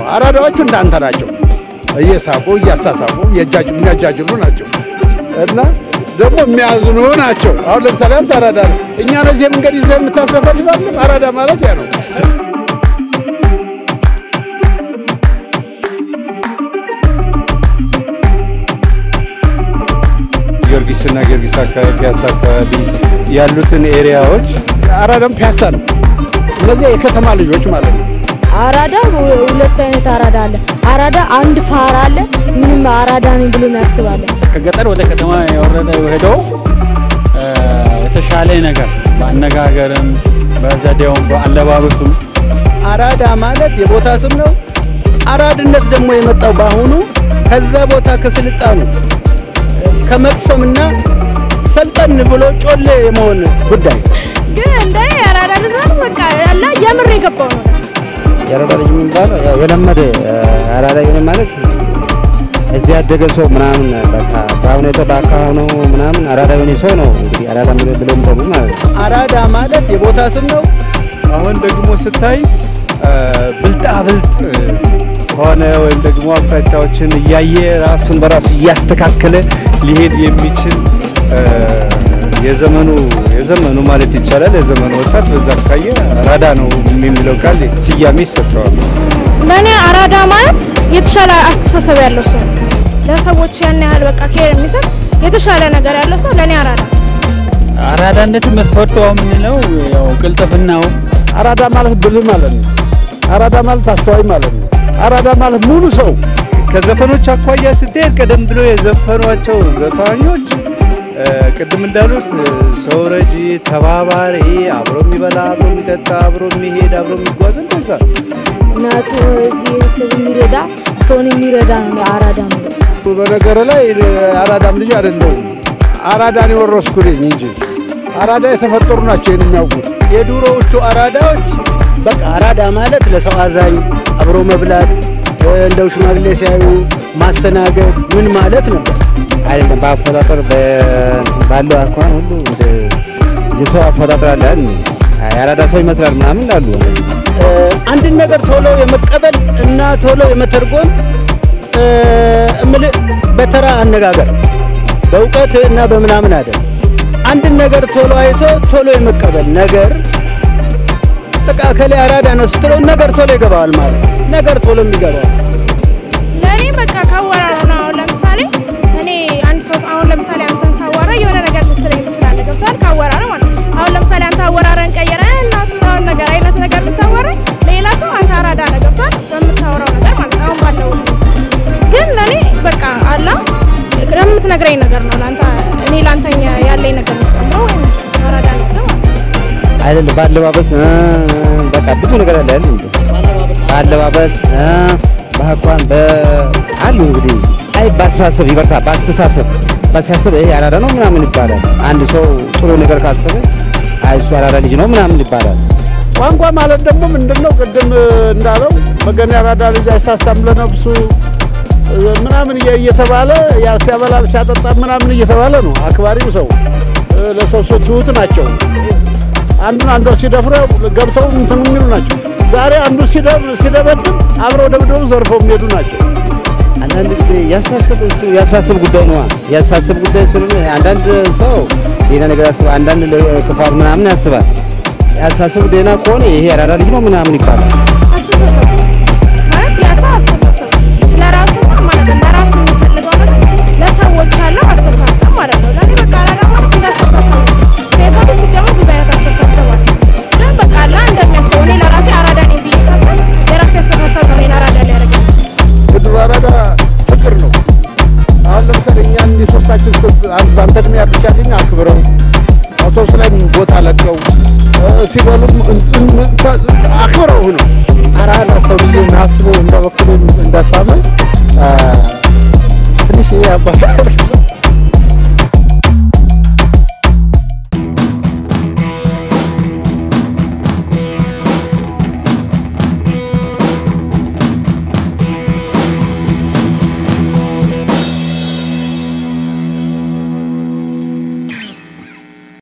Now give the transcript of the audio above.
አራዳዎቹ እንዳንተ ናቸው። እየሳቁ እያሳሳቁ የሚያጃጅሉ ናቸው እና ደግሞ የሚያዝኑ ናቸው። አሁን ለምሳሌ አንተ አራዳ ነው። እኛ ነዚህ መንገድ ይዘህ የምታስረፈልጋል። አራዳ ማለት ያ ነው። ጊዮርጊስና ጊዮርጊስ አካባቢ ፒያሳ አካባቢ ያሉትን ኤሪያዎች አራዳም ፒያሳ ነው። እነዚህ የከተማ ልጆች ማለት ነው። አራዳ ሁለት አይነት አራዳ አለ። አራዳ አንድ ፋራ አለ። ምንም አራዳ ነኝ ብሎ ያስባለ። ከገጠር ወደ ከተማ የወረደ ሄዶ የተሻለ ነገር በአነጋገርም፣ በዘዴውም፣ በአለባበሱም አራዳ ማለት የቦታ ስም ነው። አራድነት ደግሞ የመጣው በአሁኑ ከዛ ቦታ ከስልጣኑ ከመቅሰምና ሰልጠን ብሎ ጮሌ የመሆን ጉዳይ ግን እንደ የአራዳ ልጅ ማለት በቃ ያለ የምር የገባው ነው። የአራዳ ልጅ የሚባለው ያው የለመደ አራዳ የሆነ ማለት እዚህ ያደገ ሰው ምናምን በቃ በሁኔታ በአካባቢ ምናምን አራዳ የሆነ ሰው ነው እንግዲህ አራዳ ብሎ የሚጠሩ ማለት ነው። አራዳ ማለት የቦታ ስም ነው። አሁን ደግሞ ስታይ ብልጣ ብልጥ ሆነ ወይም ደግሞ አቅጣጫዎችን እያየ ራሱን በራሱ እያስተካከለ ሊሄድ የሚችል የዘመኑ የዘመኑ ማለት ይቻላል የዘመኑ ወጣት በዛ ካየ አራዳ ነው የሚለው ቃል ስያሜ ይሰጠዋል። ለእኔ አራዳ ማለት የተሻለ አስተሳሰብ ያለው ሰው ለሰዎች ያን ያህል በቃ ኬር የሚሰጥ የተሻለ ነገር ያለው ሰው ለእኔ አራዳ አራዳነት መስፈርቱ የምንለው ያው ቅልጥፍናው አራዳ ማለት ብልህ ማለት ነው። አራዳ ማለት አስተዋይ ማለት ነው። አራዳ ማለት ሙሉ ሰው ከዘፈኖች አኳያ ስትሄድ ቀደም ብሎ የዘፈኗቸው ዘፋኞች ቅድም እንዳሉት ሰው ረጂ፣ ተባባሪ፣ አብሮ የሚበላ፣ አብሮ የሚጠጣ፣ አብሮ የሚሄድ፣ አብሮ የሚጓዝ እንደዛ እናቱ እዚህ ሰው የሚረዳ ሰውን የሚረዳ ነው አራዳ ማለት። በነገር ላይ አራዳም ልጅ አይደለሁም። አራዳን የወረስኩ ልጅ እንጂ አራዳ የተፈጠሩ ናቸው ይህን የሚያውቁት። የድሮዎቹ አራዳዎች በቃ አራዳ ማለት ለሰው አዛኝ፣ አብሮ መብላት፣ እንደው ሽማግሌ ሲያዩ ማስተናገድ ምን ማለት ነበር። አይደለም በአፈጣጠር ባለው አኳኋን ሁሉ እንደ የሰው አፈጣጠር አለ አይደል? የአራዳ ሰው ይመስላል ምናምን ላሉ አንድን ነገር ቶሎ የመቀበል እና ቶሎ የመተርጎም እምልህ በተራ አነጋገር በእውቀት እና በምናምን አይደለም። አንድን ነገር ቶሎ አይቶ ቶሎ የመቀበል ነገር በቃ ከሌ አራዳ ነው ስትለው ነገር ቶሎ ይገባዋል ማለት ነው። ነገር ቶሎ የሚገባው ለእኔ በቃ ካወራረ ነው። አሁን ለምሳሌ እኔ አንድ ሰው አሁን ለምሳሌ አንተን ሳዋራ የሆነ ነገር ልትለኝ ትችላለህ። ገብቶሃል? ካወራረ ማለት ነው። አሁን ለምሳሌ አንተ አወራረን ቀየረ እናት ምናምን ነገር አይነት ነገር ብታወራ ሌላ ሰው አንተ አራዳ ነህ። ገብቶሃል? በምታወራው ነገር ማለት ነው። አሁን ባለው ግን ለእኔ በቃ አላ ለምትነግረኝ ነገር ነው ለአንተ እኔ ለአንተኛ ያለኝ ነገር ነው ወይም አራዳ ነህ ማለት ነው። አይደለም በአለባበስ በቃ ብዙ ነገር አለ አይደል? እንዴ በአለባበስ በአኳኋን አሉ እንግዲህ አይ በአስተሳሰብ ይቅርታ፣ በአስተሳሰብ በአስተሳሰብ ይሄ አራዳ ነው ምናምን ይባላል። አንድ ሰው ጥሩ ነገር ካሰበ አይ እሱ አራዳ ልጅ ነው ምናምን ይባላል። ቋንቋ ማለት ደግሞ ምንድን ነው? ቅድም እንዳለው በገና አራዳ ልጅ አይሳሳም ለነፍሱ ምናምን እየተባለ ያ ሲያበላል ሲያጠጣ ምናምን እየተባለ ነው። አክባሪው ሰው ለሰው ሰው ትሁት ናቸው። አንዱን አንዷ ሲደፍረው ገብተው እንትን የሚሉ ናቸው። ዛሬ አንዱ ሲደበድብ አብረው ደብደው ዘርፈው የሚሄዱ ናቸው። አንዳንድ ጊዜ ያሳስብ እሱ ያሳስብ ጉዳይ ነው። ያሳስብ ጉዳይ ስለሆነ አንዳንድ ሰው ሌላ ነገር ያስባል፣ አንዳንድ ክፋት ምናምን ያስባል። ያሳስብ ደህና ከሆነ ይሄ አራዳ ልጅ ነው ምናምን ይባላል። አስተሳሰብ